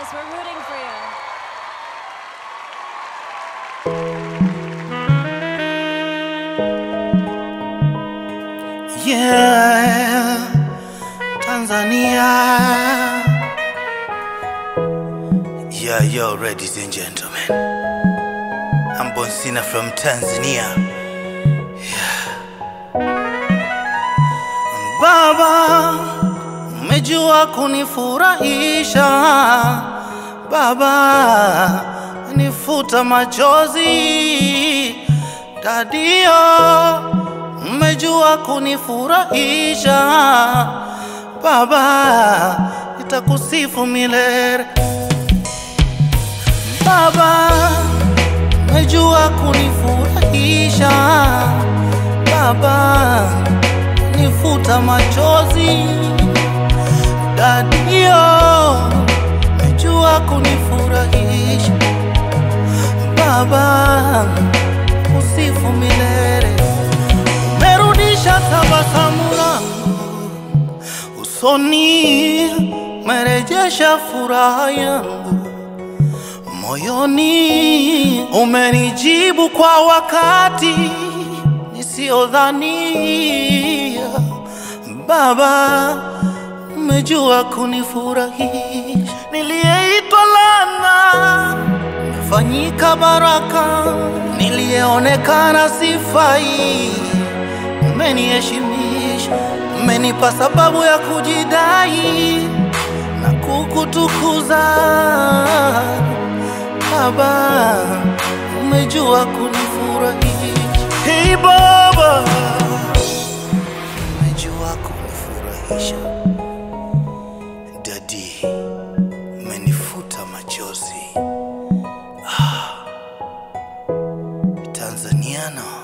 this. We're rooting for you. Yeah, Tanzania. Yeah, yo, ladies and gentlemen. I'm Bonsina from Tanzania. Yeah. Baba, umejua kunifurahisha. Baba, nifuta machozi. Dadio, umejua kunifurahisha. Baba, nitakusifu milele. Baba, umejua kunifurahisha. Baba, nifuta machozi. Dadio, umejua kunifurahisha. Baba, usifu milele. Umerudisha tabasamu langu usoni, umerejesha furaha yangu moyoni, umenijibu kwa wakati nisiyodhania. Baba, umejua kunifurahisha. Niliyeitwa laana umefanyika baraka, niliyeonekana sifai umeniheshimisha, umenipa sababu ya kujidai na kukutukuza. Baba, umejua kunifurahisha. Hey Baba, umejua kunifurahisha. Dadi, umenifuta machozi. Ah, Tanzaniano.